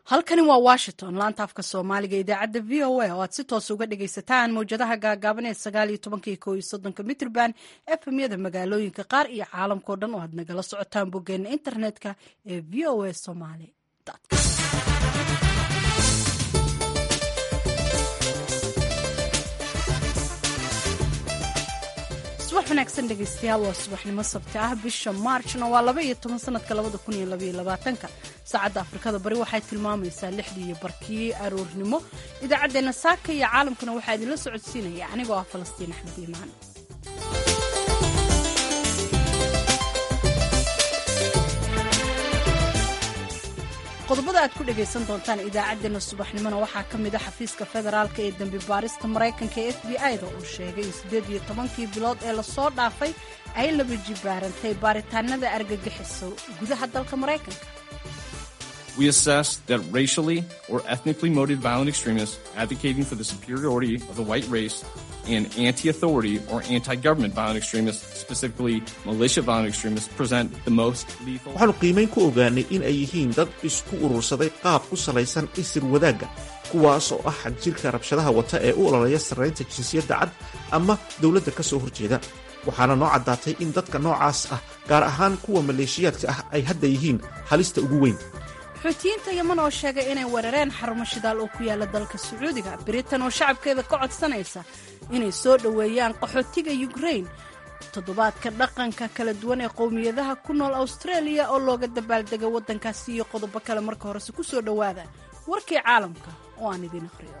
halkani waa washington laanta afka soomaaliga idaacadda v o a oo aad si toos uga dhagaysataan mawjadaha gaagaaban ee sagaal iyo tobanka iyo kow iyo soddonka mitrban efemyada magaalooyinka qaar iyo caalamkao dhan oo aad nagala socotaan boggeena internetka ee v o a somaly subax wanaagsan dhegaystayaal waa subaxnimo sabti ah bisha maarjna waa laba iyo toban sanadka labada kun iyo labaiyo labaatanka saacadda afrikada bari waxay tilmaamaysaa lixdii iyo barkii aroornimo idaacaddeenna saaka iyo caalamkuna waxaa idinla socodsiinaya anigoo ah falastiin axmed iimaan qodobada aad ku dhagaysan doontaan idaacaddeenna subaxnimona waxaa ka mid a xafiiska federaalka ee dembi baarista maraykanka ee f b i da uu sheegay in siddeed iyo tobankii bilood ee lasoo dhaafay ay laba jibaarantay baaritaanada argagixiso gudaha dalka maraykanka We assess that racially or ethnically motivated violent extremists advocating for the superiority of the white race and anti-authority or anti-government violent extremists, specifically militia violent extremists, present the most lethal. waxaanu qiimayn ku ogaanay in ay yihiin dad isku urursaday qaab ku salaysan isir wadaagga kuwaas oo ah xagjirka rabshadaha wata ee u ololaya sarraynta jinsiyadda cad ama dowladda ka soo horjeeda waxaana noo caddaatay in dadka noocaas ah gaar ahaan kuwa maleeshiyaadka ah ay hadda yihiin halista ugu weyn xuutiyiinta yeman oo sheegay inay weerareen xarumo shidaal oo ku yaala dalka sacuudiga britain oo shacabkeeda ka codsanaysa inay soo dhoweeyaan qaxootiga yukrain toddobaadka dhaqanka kala duwan ee qowmiyadaha ku nool australia oo looga dabaaldegay waddankaasi iyo qodobo kale marka horese ku soo dhowaada warkii caalamka oo aan idiin akhriyo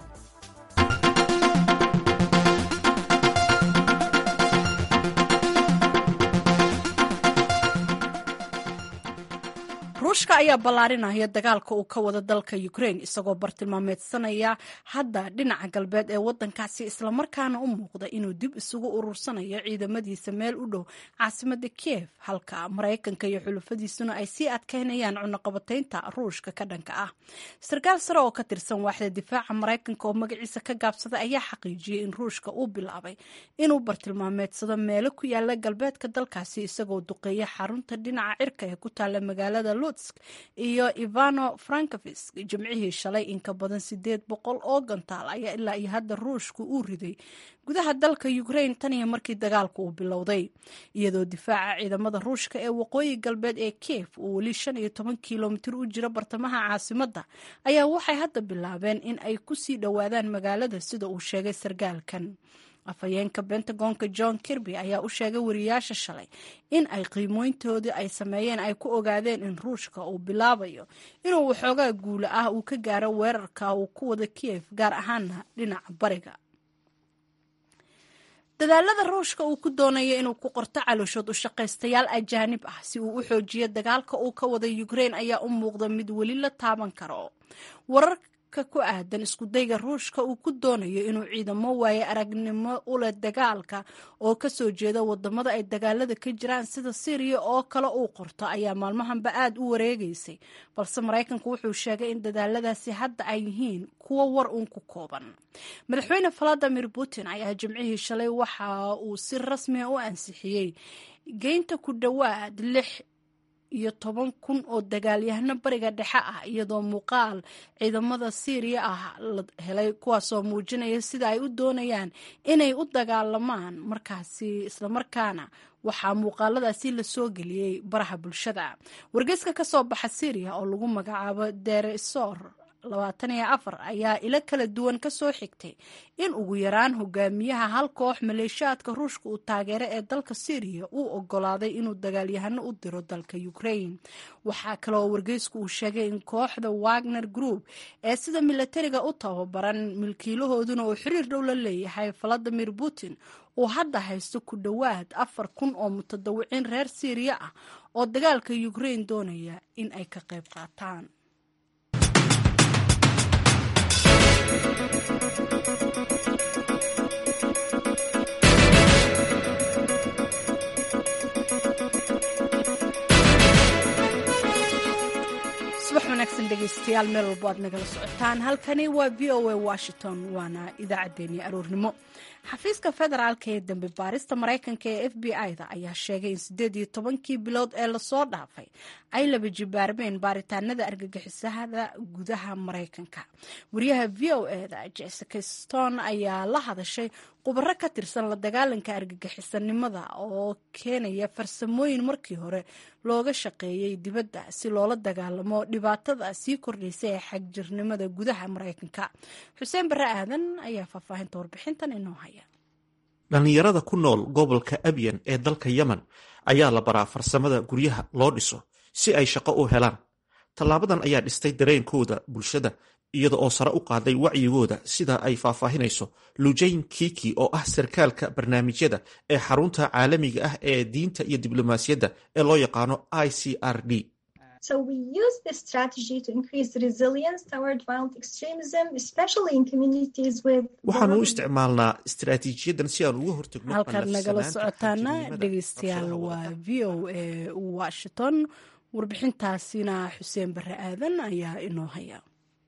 ruushka ayaa ballaarinaya dagaalka uu ka wada dalka ukrain isagoo bartilmaameedsanaya hadda dhinaca galbeed ee waddankaasi islamarkaana u muuqda inuu dib isugu urursanayo ciidamadiisa meel u dhow caasimada kiev halka maraykanka iyo xulufadiisuna ay sii adkaynayaan cunaqabataynta ruushka ka dhanka ah sarkaal sare oo ka tirsan waaxda difaaca maraykanka oo magaciisa ka gaabsaday ayaa xaqiijiyey in ruushka uu bilaabay inuu bartilmaameedsado meelo ku yaala galbeedka dalkaasi isagoo duqeeya xarunta dhinaca cirka ee ku taalla magaalada iyo ivano frankovisk jimcihii shalay in ka badan sideed boqol oo gantaal ayaa ilaa iyo hadda ruushku uu riday gudaha dalka ukrain tan iyo markii dagaalku uu bilowday iyadoo difaaca ciidamada ruushka ee waqooyi galbeed ee kiev uu weli shan iyo toban kilomitir u jiro bartamaha caasimadda ayaa waxay hadda bilaabeen in ay kusii dhowaadaan magaalada sida uu sheegay sargaalkan afhayeenka bentagonka john kirby ayaa u sheegay wariyaasha shalay in ay qiimooyntoodii ay sameeyeen ay ku ogaadeen in ruushka uu bilaabayo inuu waxoogaa guula ah uu ka gaaro weerarka uu ku wada kiev gaar ahaana dhinaca bariga dadaalada ruushka uu ku doonayo inuu ku qorto calooshood u shaqaystayaal ajaanib ah si uu u xoojiyo dagaalka uu ka wada ukrain ayaa u muuqda mid weli la taaban karo wararka ku aadan iskudayga ruushka uu ku doonayo inuu ciidamo waaye aragnimo u leh dagaalka oo ka soo jeeda wadamada ay dagaalada ka jiraan sida syriya oo kale uu qorto ayaa maalmahanba aad u wareegaysay balse maraykanku wuxuu sheegay in dadaaladaasi hadda ay yihiin kuwo war uun ku kooban madaxweyne valadimir putin ayaa jimcihii shalay waxa uu si rasmiga u ansixiyey geynta ku dhowaad lix iyo toban kun oo dagaalyahano bariga dhexe ah iyadoo muuqaal ciidamada syriya ah la helay kuwaasoo muujinaya sida ay u doonayaan inay u dagaalamaan markaasi islamarkaana waxaa muuqaaladaasi lasoo geliyey baraha bulshada wargeyska ka soo baxa syriya oo lagu magacaabo deresor labaatan iyo afar ayaa ilo kala duwan ka soo xigtay in ugu yaraan hogaamiyaha hal koox maleeshiyaadka ruushka uu taageero ee dalka syriya uu ogolaaday inuu dagaalyahano u diro dalka ukrain waxaa kale oo wargeysku uu sheegay in kooxda wagner group ee sida milatariga u tababaran milkiilahooduna uu xiriir dhow la leeyahay valadimir putin uu hadda haysto ku dhowaad afar kun oo mutadawiciin reer syriya ah oo dagaalka ukrain doonaya in ay ka qayb qaataan subax wanaagsan dhegaystayaal meel walbo aad nagala socotaan halkani waa v o a washington waana idaacaddeenii aroornimo xafiiska federaalka ee dambe baarista maraykanka ee f b i-da ayaa sheegay in siddeed iyo tobankii bilood ee lasoo dhaafay ay laba jibaarmeen baaritaanada argagixisada gudaha maraykanka wariyaha v o eda jessica stone ayaa la hadashay khubaro ka tirsan la dagaalanka argagixisanimada oo keenaya farsamooyin markii hore looga shaqeeyey dibadda si loola dagaalamo dhibaatada sii kordhaysa ee xagjirnimada gudaha maraykanka xuseen bare aadan ayaa faahfaahinta warbixintan inoo haya dhallinyarada ku nool gobolka abyan ee dalka yemen ayaa la baraa farsamada guryaha loo dhiso si ay shaqo u helaan tallaabadan ayaa dhistay dareenkooda bulshada iyada oo sare u qaaday wacyigooda sida ay faahfaahinayso lujayn kiki oo ah sarkaalka barnaamijyada ee xarunta caalamiga ah ee diinta iyo diblomaasiyadda ee loo yaqaano i c r d waxaanu u isticmaalnaa istaraatiijiyadan si aan uga hortagno halkaad nagala socotaana dhegeystayaal waa v o a washington warbixintaasina xuseen bare aadan ayaa inoo haya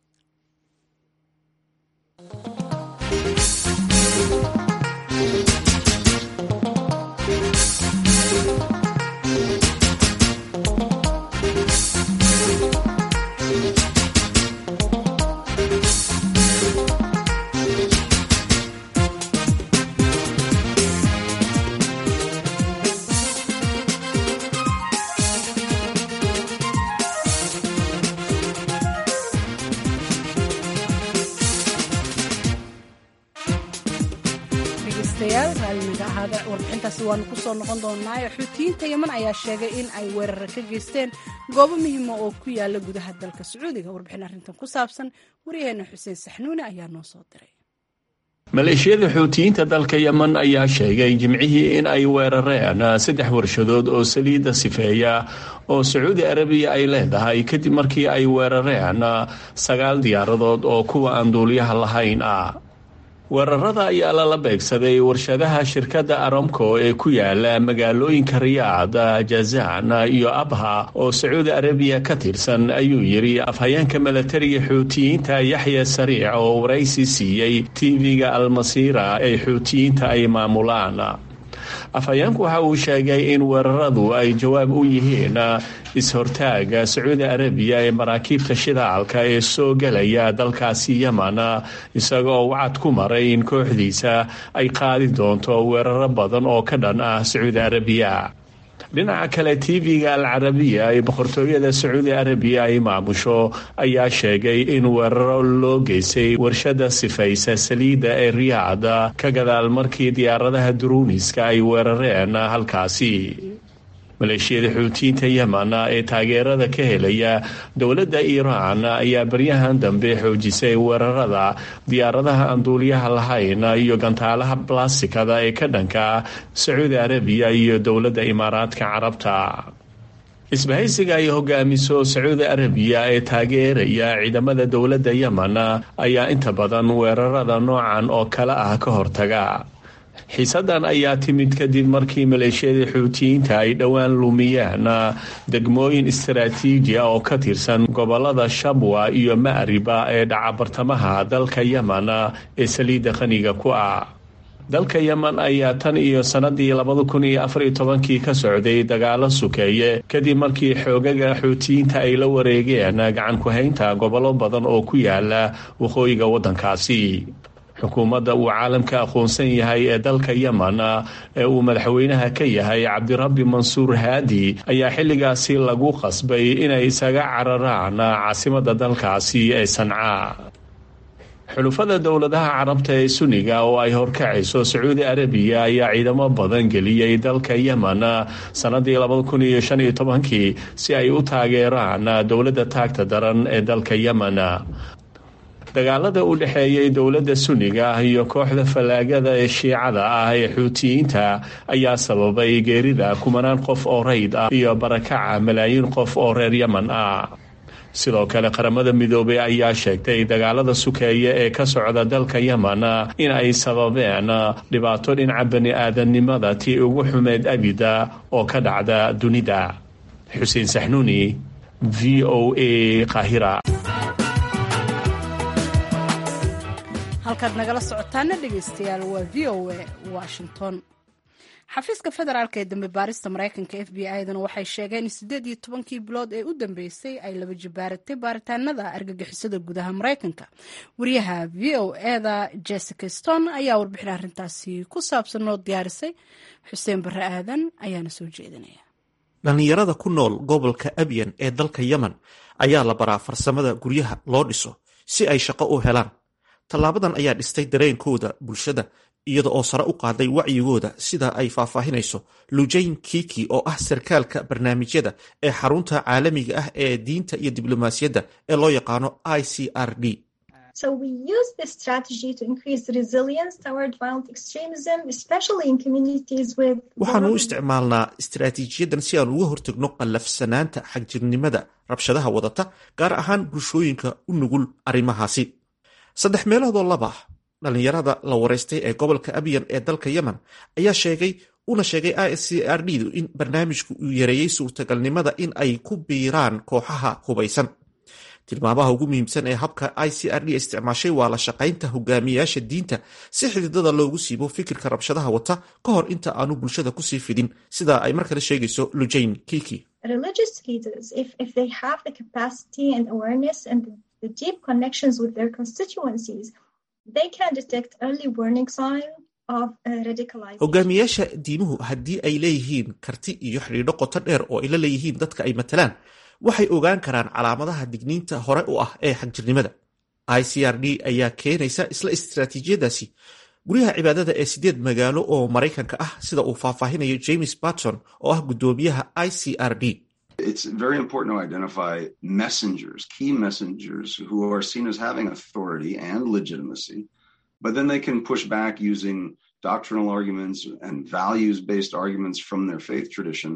warbixintaasi waanu kusoo noqon doonaa xuutiyiinta yeman ayaa sheegay in ay weerara ka geysteen goobo muhiima oo ku yaala gudaha dalka sacuudiga warbixin arrintan ku saabsan waryaheena xuseen saxnuuni ayaa noo soo diray maleeshiyada xuutiyiinta dalka yemen ayaa sheegay jimcihii in ay weerareen saddex warshadood oo saliidda sifeeya oo sacuudi arabiya ay leedahay kadib markii ay weerareen sagaal diyaaradood oo kuwa aan duuliyaha lahayn ah weerarada ayaa lala beegsaday warshadaha shirkadda aramco ee ku yaala magaalooyinka riyaad jazaan iyo abha oo sacuudi arabiya ka tirsan ayuu yidhi afhayeenka milatariga xuutiyiinta yaxya sariic oo waraysi siiyey tv-ga almasiira ee xuutiyiinta ay maamulaan afhayeenku waxa uu sheegay in weeraradu ay jawaab u yihiin is-hortaaga sacuudi arabiya ee maraakiibta shidaalka ee soo gelaya dalkaasi yemen isagoo wacad ku maray in kooxdiisa ay qaadi doonto weeraro badan oo ka dhan ah sacuudi arabiya dhinaca kale tv-ga al carabiya ee boqortooyada sacuudi arabiya ay maamusho ayaa sheegay in weeraro loo geystay warshada sifaysa saliidda ee riyaad ka gadaal markii diyaaradaha duruuniska ay weerareen halkaasi maleeshiyada xuutiyiinta yemen ee taageerada ka helaya dowladda iiraan ayaa baryahan dambe xoojisay weerarada diyaaradaha aan duuliyaha lahayn iyo gantaalaha blastikada ee ka dhanka sacuudi arabiya iyo dowladda imaaraadka carabta isbahaysiga ay hogaamiso sacuudi arabiya ee taageeraya ciidamada dowladda yemen ayaa inta badan weerarada noocan oo kale ah ka hortaga xiisadan ayaa timid kadib markii maleeshiyada xuutiyiinta ay dhowaan lumiyeen degmooyin istaraatiiji ah oo ka tirsan gobolada shabwa iyo ma'riba ee dhaca bartamaha dalka yemen ee saliidda qaniga ku ah dalka yemen ayaa tan iyo sanadii labada kun iyo afariyo tobankii ka socday dagaalo sukeeye kadib markii xoogaga xuutiyiinta ay la wareegeen gacan ku-haynta gobollo badan oo ku yaala waqooyiga waddankaasi xukuumadda uu caalamka aqoonsan yahay ee dalka yemen ee uu madaxweynaha ka yahay cabdirabbi mansuur haadi ayaa xilligaasi lagu qasbay inay isaga cararaan caasimadda dalkaasi ee sancaa xulufada dowladaha carabta ee suniga oo ay horkacayso sacuudi arabiya ayaa ciidamo badan geliyey dalka yemen sanadii labada kun iyo shan iyo tobankii si ay u taageeraan dowladda taagta daran ee dalka yemen dagaalada u dhexeeyay dowladda suniga iyo kooxda fallaagada ee shiicada ah ee xuutiyiinta ayaa sababay geerida kumanaan qof oo rayd ah iyo barakaca malaayiin qof oo reer yemen ah sidoo kale qaramada midoobey ayaa sheegtay dagaalada sukeeye ee ka socda dalka yemen in ay sababeen dhibaato dhinaca bani aadamnimada tii ugu xumeed abida oo ka dhacda dunida xuseen saxnuuni v o a qaahira halkaad nagala socotaana dhegeystayaal waa v o a washington xafiiska federaalk ee dambe baarista mareykanka f b i-duna waxay sheegeen in siddeed iyo tobankii bilood ee u dambeysay ay laba jibaaratay baaritaanada argagixisada gudaha mareykanka wariyaha v o eda jessica stone ayaa warbixin arrintaasi ku saabsan noo diyaarisay xuseen barre aadan ayaana soo jeedinaya dhallinyarada ku nool gobolka abyan ee dalka yemen ayaa la baraa farsamada guryaha loo dhiso si ay shaqo u helaan tallaabadan ayaa dhistay dareenkooda bulshada iyada oo sare u qaaday wacyigooda sida ay faahfaahinayso lujayn kiki oo ah sarkaalka barnaamijyada ee xarunta caalamiga ah ee diinta iyo diblomaasiyadda ee loo yaqaano i c r d waxaanu u isticmaalnaa istaraatiijiyadan si aan uga hortagno qallafsanaanta xagjirnimada rabshadaha wadata gaar ahaan bulshooyinka u nugul arrimahaasi saddex meeloodoo laba dhallinyarada la wareystay ee gobolka abyan ee dalka yemen ayaa sheegay una sheegay i c r d du in barnaamijku uu yareeyey suurtagalnimada in ay ku biiraan kooxaha hubaysan tilmaamaha ugu muhiimsan ee habka i c r d isticmaashay waa la shaqaynta hogaamiyayaasha diinta si xididada loogu siibo fikirka rabshadaha wata ka hor inta aanu bulshada kusii fidin sida ay mar kale sheegayso lujayn kiki hogaamiyayaasha diimuhu haddii ay leeyihiin karti iyo xidhiidho qoto dheer oo ay la leeyihiin dadka ay matalaan waxay ogaan karaan calaamadaha digniinta hore u ah ee xagjirnimada i c r d ayaa keenaysa isla istaraatiijiyadaasi guryaha cibaadada ee sideed magaalo oo maraykanka ah sida uu faahfaahinayo james barton oo ah guddoomiyaha i c r d It's very important to identify messengers, key messengers who are seen as having authority and legitimacy, but then they can push back using doctrinal arguments and values based arguments from their faith tradition.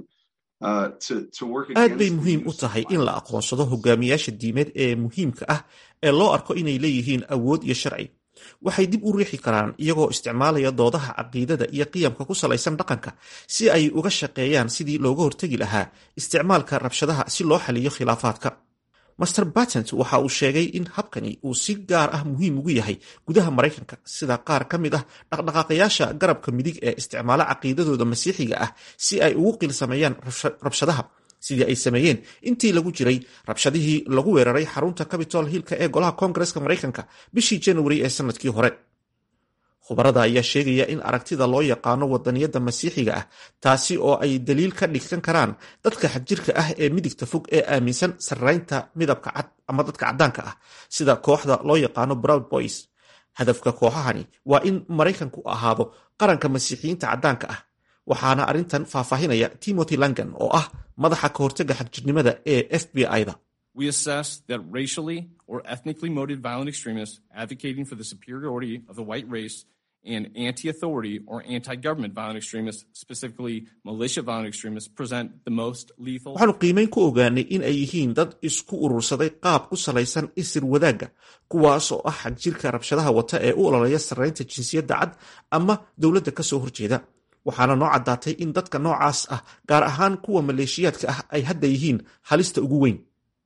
aad bay muhiim u tahay in la aqoonsado hogaamiyaasha diimeed ee muhiimka ah ee loo arko inay leeyihiin awood iyo sharci waxay dib u riixi karaan iyagoo isticmaalaya doodaha caqiidada iyo qiyamka ku salaysan dhaqanka si ay uga shaqeeyaan sidii looga hortegi lahaa isticmaalka rabshadaha si loo xaliyo khilaafaadka master batent waxa uu sheegay in habkani uu si gaar ah muhiim ugu yahay gudaha maraykanka sida qaar ka mid ah dhaqdhaqaaqayaasha garabka midig ee isticmaala caqiidadooda masiixiga ah si ay ugu qiilsameeyaan rabshadaha sidii ay sameeyeen intii lagu jiray rabshadihii lagu weeraray xarunta capitol hillka ee golaha koongareska maraykanka bishii januari ee sanadkii hore khubarada ayaa sheegaya in aragtida loo yaqaano wadaniyadda masiixiga ah taasi oo ay daliil ka dhigsan karaan dadka xagjirka ah ee midigta fog ee aaminsan sarraynta midabka cad ama dadka caddaanka ah sida kooxda loo yaqaano broud boys hadafka kooxahani waa in maraykanku ahaado qaranka masiixiyiinta caddaanka ah waxaana arrintan faahfaahinaya timothy langan oo ah madaxa ka hortega xagjirnimada ee f b i-da We assess that racially or ethnically motivated violent extremists advocating for the superiority of the white race and anti-authority or anti-government violent extremists, specifically militia violent extremists, present the most lethal. waxaanu qiimeyn ku ogaanay in ay yihiin dad isku urursaday qaab ku salaysan isir wadaagga kuwaas oo ah xagjirka rabshadaha wata ee u ololaya sarraynta jinsiyadda cad ama dowladda ka soo horjeeda waxaana noo caddaatay in dadka noocaas ah gaar ahaan kuwa maleeshiyaadka ah ay hadda yihiin halista ugu weyn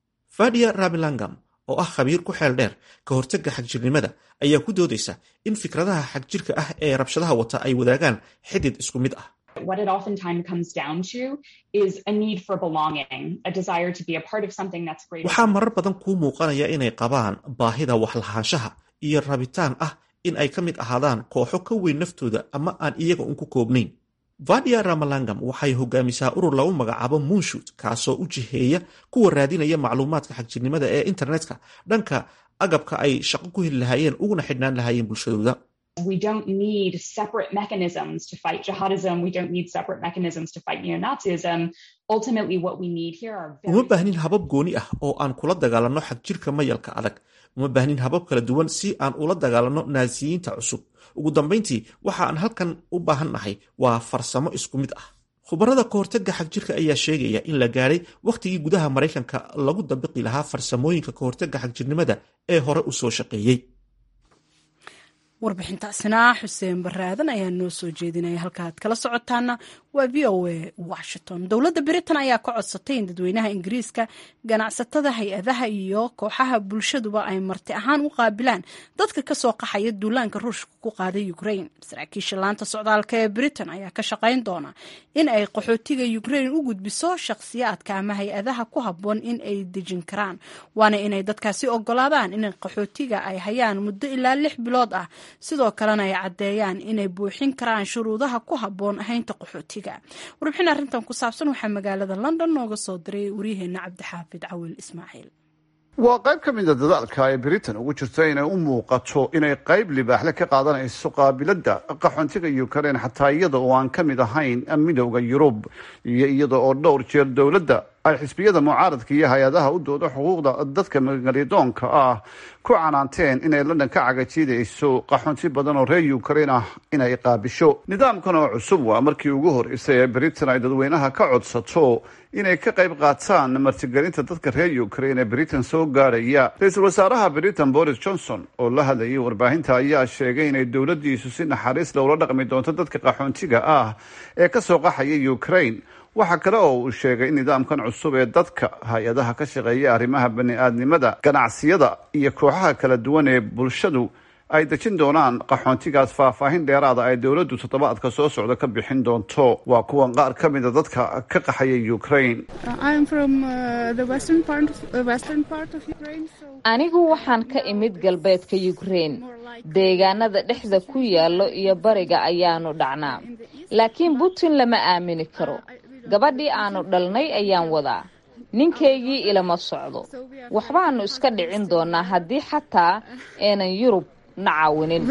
fadia ramilangam oo ah khabiir ku xeel dheer ka hortagga xagjirnimada ayaa ku doodaysa in fikradaha xagjirka ah ee rabshadaha wata ay wadaagaan xidid isku mid ah what it oftentimes comes down to is a need for belonging, a desire to be a part of something that's greater. waxaa marar badan kuu muuqanaya inay qabaan baahida waxlahaanshaha iyo rabitaan ah in ay ka mid ahaadaan kooxo ka weyn naftooda ama aan iyaga un ku koobnayn vadia ramalangam waxay hogaamisaa urur lagu magacaabo moonshut kaasoo u jiheeya kuwa raadinaya macluumaadka xagjirnimada ee internetka dhanka agabka ay shaqo ku heli lahaayeen uguna xidhnaan lahaayeen bulshadooda We don't need separate mechanisms to fight jihadism. We don't need separate mechanisms to fight neo-Nazism. Ultimately, what we need here are very uma baahnin habab gooni ah oo aan kula dagaalanno xagjirka mayalka adag uma baahnin habab kala duwan si aan ula dagaalanno naasiyiinta cusub ugu dambayntii waxa aan halkan u baahan nahay waa farsamo isku mid ah khubarada ka hortagga xagjirka ayaa sheegaya in la gaadhay wakhtigii gudaha maraykanka lagu dabiqi lahaa farsamooyinka ka hortagga xagjirnimada ee hore u soo shaqeeyey warbixintaasina xuseen baraadan ayaa noo soo jeedinaya halkaaad kala socotaana waa v o a washington dowladda britain ayaa ka codsatay in dadweynaha ingiriiska ganacsatada hay-adaha iyo kooxaha bulshaduba ay marti ahaan u qaabilaan dadka kasoo qaxaya duulaanka ruushka ku qaaday ukrain saraakiisha laanta socdaalka ee britain ayaa ka shaqayn doona in ay qaxootiga ukrain u gudbiso shakhsiyaadka ama hay-adaha ku habboon in ay dejin karaan waana inay dadkaasi ogolaadaan in qaxootiga ay hayaan muddo ilaa lix bilood ah sidoo kalena ay caddeeyaan inay buuxin karaan shuruudaha ku habboon ahaynta qaxootiga warbixin arrintan ku saabsan waxaa magaalada london nooga soo diray waryaheena cabdixaafid cawil ismaaciil waa qayb ka mida dadaalka ay britain ugu jirto inay u muuqato inay qayb libaaxle ka qaadanayso qaabiladda qaxoontiga ukraine xataa iyada oo aan ka mid ahayn midowda yurub iyo iyada oo dhowr jeer dowladda ay xisbiyada mucaaradka iyo hay-adaha u dooda xuquuqda dadka magalidoonka ah ku canaanteen inay london ka cagajiidayso qaxoonti badan oo reer ukraine ah inay qaabisho nidaamkan oo cusub waa markii ugu horeysay ee britain ay dadweynaha ka codsato inay ka qayb qaataan martigelinta dadka reer ukraine ee britain soo gaadhaya ra-iisul wasaaraha britain boris johnson oo la hadlayay warbaahinta ayaa sheegay inay dowladiisu si naxariis lowla dhaqmi doonto dadka qaxoontiga ah ee kasoo qaxaya ukraine waxaa kale oo uu sheegay in nidaamkan cusub ee dadka hay-adaha ka shaqeeya arrimaha bani-aadnimada ganacsiyada iyo kooxaha kala duwan ee bulshadu ay dejin doonaan qaxoontigaas faahfaahin dheeraada ay dowladdu toddobaadka soo socda ka bixin doonto waa kuwan qaar ka mida dadka ka qaxaya ukraine anigu waxaan ka imid galbeedka ukraine deegaanada dhexda ku yaallo iyo bariga ayaanu dhacnaa laakiin putin lama aamini karo gabadhii aanu dhalnay ayaan wadaa ninkaygii ilama socdo waxbaanu iska dhicin doonaa haddii xataa aanan yurub na caawinin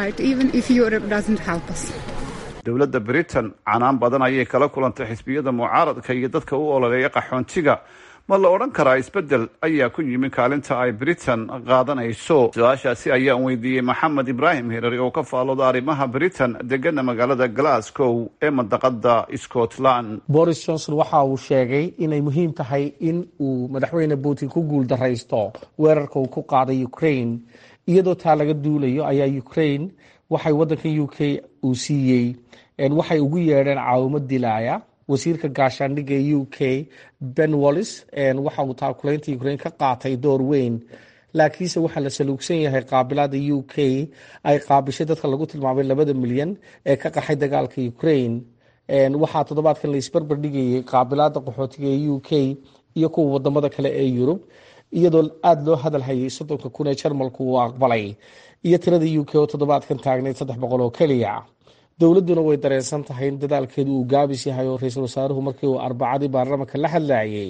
dowladda britain canaan badan ayay kala kulantay xisbiyada mucaaradka iyo dadka u ololeeya qaxoontiga ma la odhan karaa isbeddel ayaa ku yimi kaalinta ay britain qaadanayso su-aashaasi ayaan weydiiyey maxamed ibraahim hirari oo ka faalooda arrimaha britain degana magaalada glasgow ee mandaqada scotland boris johnson waxa uu sheegay inay muhiim tahay in uu madaxweyne putin ku guul daraysto weerarka uu ku qaaday ukraine iyadoo taa laga duulayo ayaa ukraine waxay wadankan u k uu siiyey waxay ugu yeedheen caawimo dilaaya wasiirka gaashaandhigga ee u k ben wallis waxa uu taakulaynta ukraine ka qaatay door weyn laakiinse waxaa la saluugsan yahay qaabilaada u k ay qaabishay dadka lagu tilmaamay labada milyan ee ka qaxay dagaalka ukraine waxaa toddobaadkan la isbarbar dhigayay qaabilaada qaxootiga ee u k iyo kuwa wadamada kale ee yurub iyadoo aada loo hadal hayay soddonka kun ee jarmalku uu aqbalay iyo tirada u k oo toddobaadkan taagnayd saddex boqol oo keliya dowladduna way dareensan tahay in dadaalkeedu uu gaabis yahay oo ra-iisul wasaaruhu markii uu arbacadii baarlamanka la hadlayay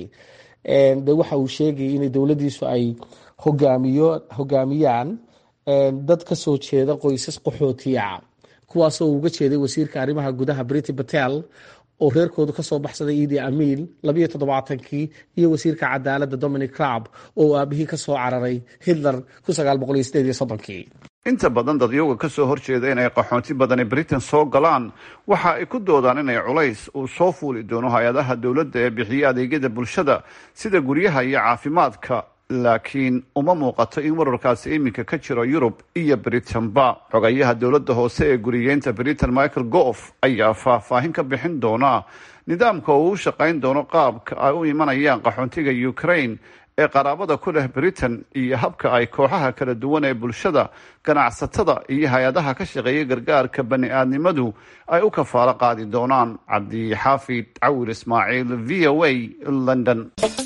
de waxa uu sheegayay inay dowladdiisu ay hogaamiyo hogaamiyaan dad ka soo jeeda qoysas qaxootiya kuwaasoo uga jeeday wasiirka arrimaha gudaha briti batel oo reerkoodu kasoo baxsaday idi amiil labayo toddobaatankii iyo wasiirka cadaaladda dominic crab oo aabihii kasoo cararay hitler kun sagaal boqol iyo sideed iyo soddonkii inta badan dadyoga ka soo horjeeda inay qaxoonti badani britain soo galaan waxa ay ku doodaan inay culays uu soo fuuli doono hay-adaha dowladda ee bixiya adeegyada bulshada sida guryaha iyo caafimaadka laakiin uma muuqato in wararkaasi iminka ka jiro yurub iyo britain-ba xogayaha dowladda hoose ee guriyeynta britain michael goof ayaa faahfaahin ka bixin doona nidaamka uu u shaqayn doono qaabka ay u imanayaan qaxoontiga ukraine ee qaraabada ku leh britain iyo habka ay kooxaha kala duwan ee bulshada ganacsatada iyo hay-adaha ka shaqeeya gargaarka bani-aadnimadu ay u kafaalo qaadi doonaan cabdixaafid cawir ismaaciil v o a london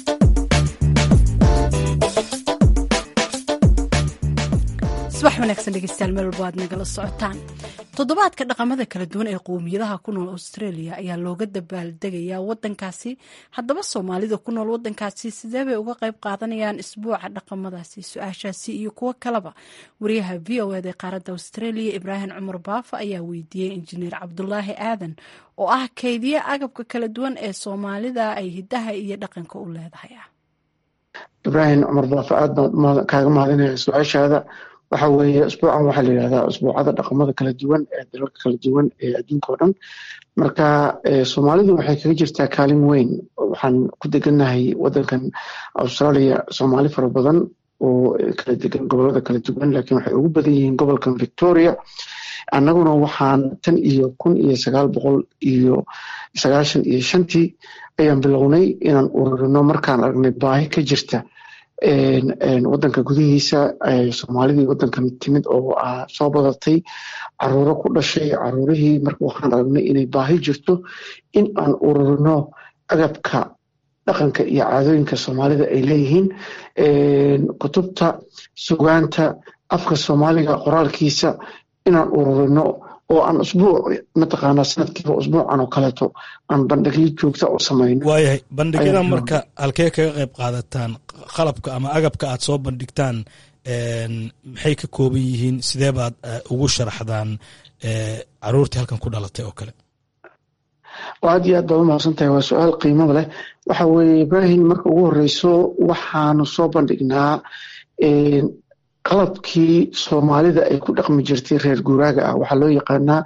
subax wanaagsan dhegeystayaal meel walba aad nagala socotaan toddobaadka dhaqamada kala duwan ee qowmiyadaha ku nool australia ayaa looga dabaaldegayaa wadankaasi haddaba soomaalida ku nool wadankaasi sidee bay uga qayb qaadanayaan isbuuca dhaqamadaasi su-aashaasi iyo kuwo kaleba wariyaha v o ed ee qaaradda australia ibraahim cumar baafa ayaa weydiiyey injineer cabdulaahi aadan oo ah keydiye agabka kala duwan ee soomaalida ay hidaha iyo dhaqanka u leedahay ibraahim cumar baafa aad baan kaaga mahadinaya su-aashaada waxa weeye usbuucan waxaa la yidhahdaa usbuucada dhaqamada kala duwan ee dalalka kala duwan ee adduunka o dhan marka soomaalidu waxay kaga jirtaa kaalin weyn waxaan ku degannahay wadankan australia soomaali fara badan oo kala degan gobolada kala duwan laakiin waxay ugu badan yihiin gobolkan victoria annaguna waxaan tan iyo kun iyo sagaal boqol iyo sagaashan iyo shantii ayaan bilownay inaan ururino markaan aragnay baahi ka jirta wadanka gudihiisa soomaalidii wadankan timid oo soo badatay caruuro ku dhashay caruurihii marka waxaan aragnay inay baahi jirto in aan ururino agabka dhaqanka iyo caadooyinka soomaalida ay leeyihiin kutubta sugaanta afka soomaaliga qoraalkiisa inaan ururino oo aan usbuuc mataqaanaa sanadkiiba usbuucan oo kaleeto aan bandhigyo joogta u samayno waayahay bandhigyada marka halkee kaga qayb qaadataan qalabka ama agabka aad soo bandhigtaan maxay ka kooban yihiin sidee baad ugu sharaxdaan caruurtii halkan ku dhalatay oo kale aad iyo aad baad umahadsan tahay waa su-aal qiimada leh waxa weeye ibrahim marka ugu horeyso waxaanu soo bandhignaa qalabkii soomaalida ay ku dhaqmi jirtay reer guuraaga ah waxaa loo yaqaanaa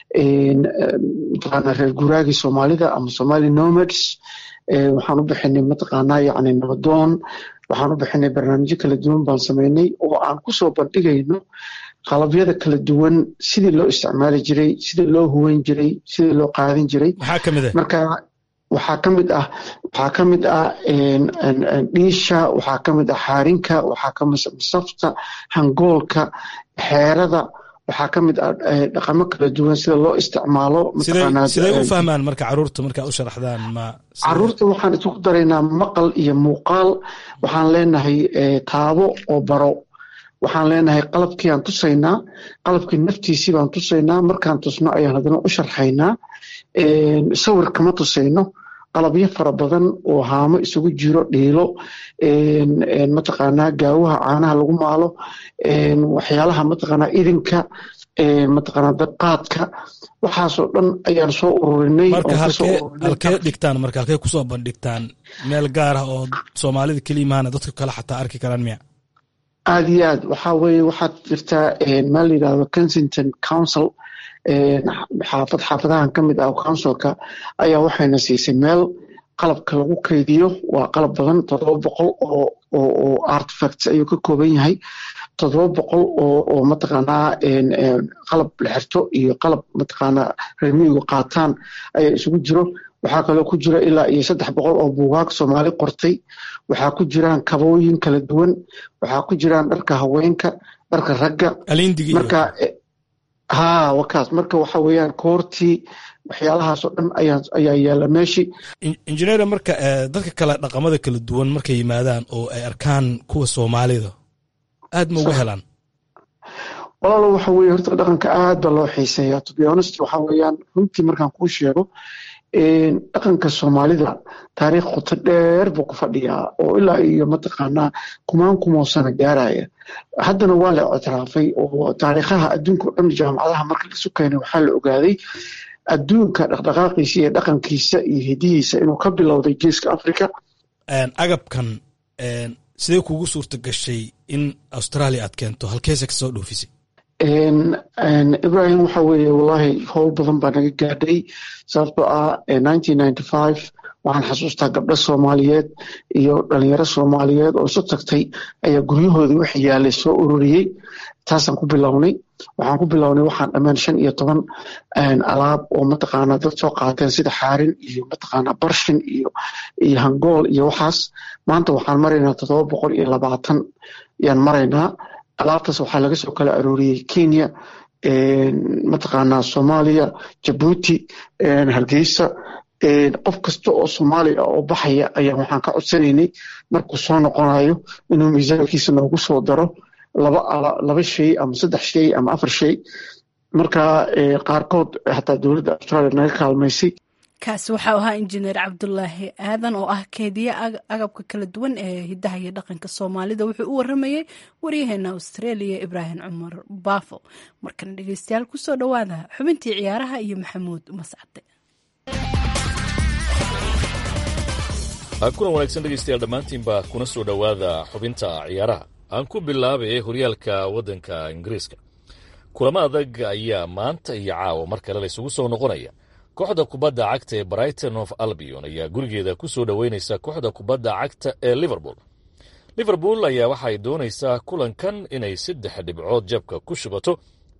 mataqaanaa reer guuraagii soomaalida ama somali nomads waxaan u bixinay mataqaanaa yacni nabadoon waxaan u bixinay barnaamijyo kala duwan baan sameynay oo aan kusoo bandhigayno qalabyada kala duwan sidii loo isticmaali jiray sidii loo huweyn jiray sidii loo qaadin jiray marka waxaa ka mid ah waxaa ka mid ah dhiisha waxaa ka mid ah xaarinka waxaa ka mid safta hangoolka xeerada waxaa ka mid ah dhaqamo kala duwan sida loo isticmaalo sidee u fahmaan marka caruurta markaa u sharaxdaan ma caruurta waxaan isugu daraynaa maqal iyo muuqaal waxaan leenahay taabo oo baro waxaan leenahay qalabkii aan tusaynaa qalabkii naftiisii baan tusaynaa markaan tusno ayaan haddana u sharxaynaa sawir kama tusayno qalabyo fara badan oo haamo isugu jiro dhiilo mataqaanaa gaawaha caanaha lagu maalo waxyaalaha mataqaanaa idinka mataqaanaa dabqaadka waxaasoo dhan ayaan soo ururinay marka halkee dhigtaan marka halkee kusoo bandhigtaan meel gaar ah oo soomaalida keliya maana dadka kale xataa arki karaan miya aad iyo aad waxaa weeye waxaad jirtaa meel la yidhahdo kensington council xaafad xaafadahan ka mid ah councilka ayaa waxayna siisay meel qalabka lagu kaydiyo waa qalab badan toddoba boqol oo oo artifacts ayuu ka kooban yahay toddoba boqol oo oo mataqaanaa qalab la xirto iyo qalab mataqaanaa reermiyigu qaataan ayaa isugu jiro waxaa kaloo ku jira ilaa iyo saddex boqol oo buugaag soomaali qortay waxaa ku jiraan kabooyin kala duwan waxaa ku jiraan dharka haweenka dharka ragga marka ha wakaas marka waxa weeyaan koortii waxyaalahaasoo dhan ayaa ayaa yaala meeshii injineer marka dadka kale dhaqamada kala duwan markay yimaadaan oo ay arkaan kuwa soomaalida aad ma uga helaan walaalo waxa weye horta dhaqanka aad baa loo xiiseeyaa to be honest waxa weeyaan runtii markaan kuu sheego dhaqanka soomaalida taariikh qoto dheer buu ku fadhiyaa oo ilaa iyo mataqaanaa kumaan kumoo sano gaaraya haddana waa la ictiraafay oo taariikhaha adduunka o dhan jaamacadaha marka laisu keenay waxaa la ogaaday adduunka dhaqdhaqaaqiisa iyo dhaqankiisa iyo hidihiisa inuu ka bilowday geeska africa agabkan sidee kugu suurta gashay in australia aad keento halkeese kasoo dhoofisay ibrahim waxa weeye wallahi howl badan baa naga gaadhay sababtoo ah waxaan xasuustaa gabdho soomaaliyeed iyo dhalinyaro soomaaliyeed oo isu tagtay ayaa guryahoodii wixii yaalay soo ururiyey taasaan ku bilownay waxaan ku bilownay waxaan dhammaan shan iyo toban alaab oo mataqaanaa dad soo qaateen sida xaarin iyo mataqaanaa barshin iyo iyo hangool iyo waxaas maanta waxaan maraynaa toddoba boqol iyo labaatan ayaan maraynaa alaabtaas waxaa laga soo kala arooriyey kenya mataqaanaa soomaaliya jabuuti hargeysa qof kasta oo soomaaliya oo baxaya ayaa waxaan ka codsanaynay markuu soo noqonayo inuu miisaankiisa noogu soo daro laba laba shay ama saddex shay ama afar shay marka qaarkood xataa dowladda australia naga kaalmaysay kaasi waxau ahaa injineer cabdulaahi aadan oo ah keediye agabka kala duwan ee hidaha iyo dhaqanka soomaalida wuxuu u waramayey waryaheena australia ibraahim cumar baafo markana dhegeystayaal kusoo dhowaada xubintii ciyaaraha iyo maxamuud mascade kulan wanaagsan dhegeystayaal dhammaantiinba kuna soo dhowaada xubinta ciyaaraha aan ku bilaabay horyaalka waddanka ingiriiska kulamo adag ayaa maanta iyo caawa mar kale la isugu soo noqonaya kooxda kubadda cagta ee brighton of albion ayaa gurigeeda ku soo dhoweynaysa kooxda kubadda cagta ee liverpool liverpool ayaa waxay doonaysaa kulankan inay saddex dhibcood jabka ku shubato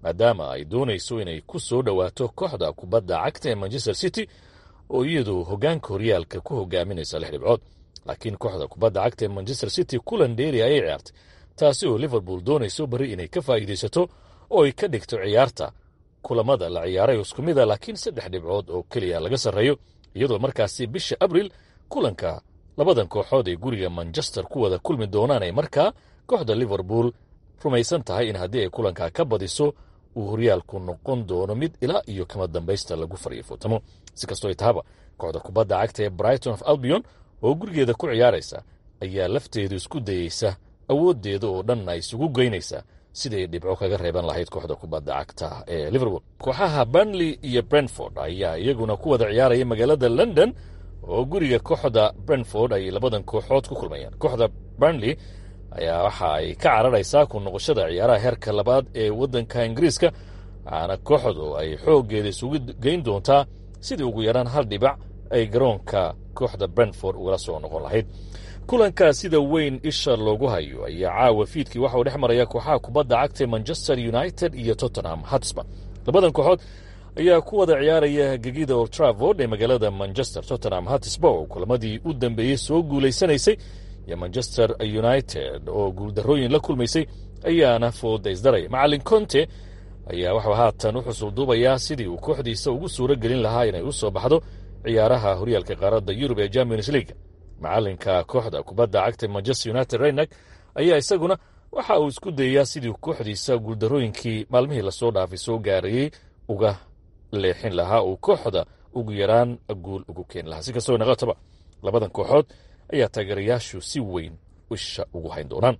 maadaama ay doonayso inay ku soo dhowaato kooxda kubadda cagta ee manchester city oo iyadu hoggaanka horyaalka ku hogaaminaysa lix dhibcood laakiin kooxda kubadda cagta ee manchester city kulan dheeri ayay ciyaartay taasi oo liverpool doonayso bari inay ka faa'iidaysato oo ay ka dhigto ciyaarta kulamada la ciyaaray isku mida laakiin saddex dhibcood oo keliya laga sarreeyo iyadoo markaasi bisha abril kulanka labadan kooxood ee guriga manchester ku wada kulmi doonaan ay markaa kooxda liverpool rumaysan tahay in haddii ay kulankaa ka badiso uu horyaalku noqon doono mid ilaa iyo kama dambaysta lagu fariifootamo si kastoo ay tahaba kooxda kubadda cagta ee brighton of albion oo gurigeeda ku ciyaaraysa ayaa lafteedu isku dayeysa awooddeeda oo dhan ay isugu geynaysa siday dhibco kaga reeban lahayd kooxda kubadda cagta ee liverpool kooxaha burnley iyo brentford ayaa iyaguna ku wada ciyaaraya magaalada london oo guriga kooxda brentford ay labadan kooxood ku kulmayaan kooxda burnley ayaa waxa ay ka cararaysaa ku noqoshada ciyaaraha heerka labaad ee waddanka ingiriiska waxaana kooxdu ay xooggeeda isugu geyn doontaa sidii ugu yaraan hal dhibac ay garoonka kooxda brentford ugala soo noqon lahayd kulankaa sida weyn isha loogu hayo ayaa caawa fiidkii waxa uu dhex maraya kooxaha kubadda cagta manchester united iyo tottenham hotspur labadan kooxood ayaa ku wada ciyaaraya gegida old travord ee magaalada manchester tottenham hotspur oo kulamadii u dambeeyey soo guulaysanaysay iyo manchester united oo guuldarrooyin la kulmaysay ayaana fooda isdaraya macalin conte ayaa waxuu haatan u xusul duubayaa sidii uu kooxdiisa ugu suuro gelin lahaa inay u soo baxdo ciyaaraha horyaalka qaaradda yurub ee champions league macalinka kooxda kubadda cagta manchester united reynak ayaa isaguna waxa uu isku dayayaa sidii kooxdiisa guuldarrooyinkii maalmihii lasoo dhaafay soo gaarayey uga leexin lahaa uu kooxda ugu yaraan guul ugu keeni lahaa si kastoo naqataba labadan kooxood ayaa taageerayaashu si weyn isha ugu hayn doonaan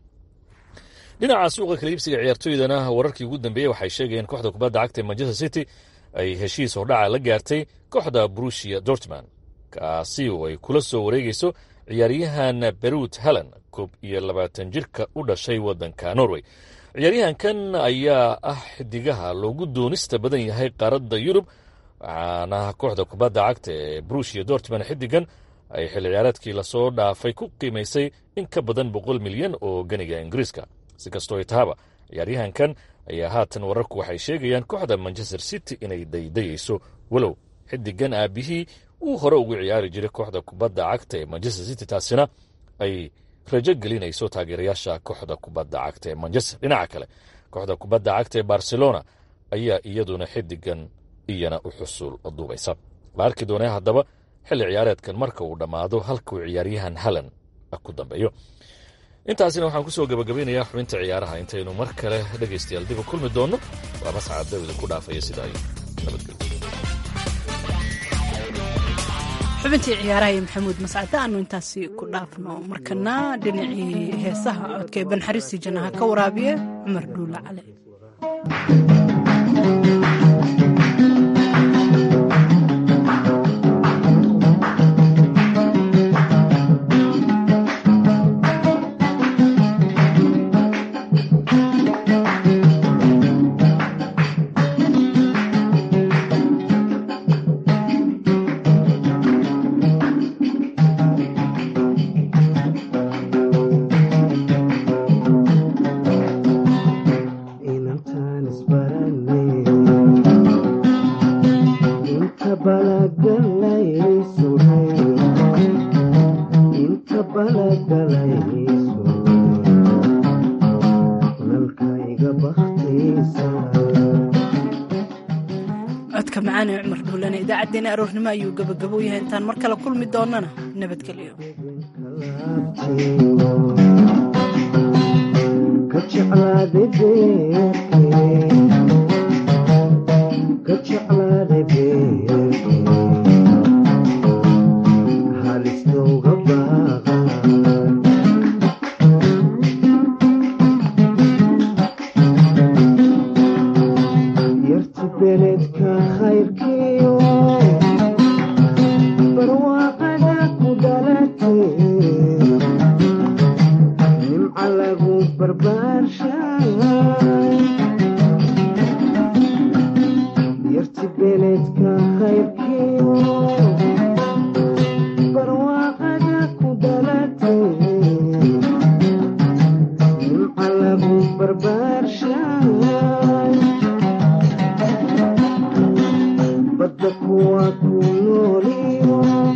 dhinaca suuqa kala iibsiga ciyaartooydana wararkii ugu dambeeyey waxay sheegayeen kooxda kubadda cagta ee manchester city ay heshiis hordhaca la gaartay kooxda brusia dortman kaasi oo ay kula soo wareegayso ciyaaryahan berut helen koob iyo labaatan jirka u dhashay waddanka norway ciyaaryahankan ayaa ah xidigaha loogu doonista badan yahay qaaradda yurub waxaana kooxda kubadda cagta ee brusia dortman xidigan ay xilli ciyaareedkii lasoo dhaafay ku qiimaysay in ka badan boqol milyan oo ganiga ingiriiska si kastoo ay tahaba ciyaaryahankan ayaa haatan wararku waxay sheegayaan kooxda manchester city inay daydayayso walow xidigan aabihii uu hore ugu ciyaari jiray kooxda kubadda cagta ee manchester city taasina ay rajo gelinayso taageerayaasha kooxda kubadda cagta ee manchester dhinaca kale kooxda kubadda cagta ee barcelona ayaa iyaduna xidigan iyana u xusul duubaysa la arki doonee haddaba xilli ciyaareedkan marka uu dhammaado halka uu ciyaaryahan halan ku dambeeyo intaasina waxaan kusoo gabagabeynayaa xubinta ciyaaraha intaynu mar kale dhegaystayaal dib u kulmi doonno waa mascad dawida ku dhaafaya sida ay nabadgelyo xubintii ciyaaraha iyo maxamuud mascade aanu intaasi ku dhaafno markana dhinacii heesaha codka ee banxariistii jannaha ka waraabiye cumar dhuule cale codka macaan ee cumar dhuulane idaacaddeenna aroornimo ayuu gabagabo yahay intaan mar kale kulmi doonana nabadgelyo barbaar shay kuwa ku nooliyo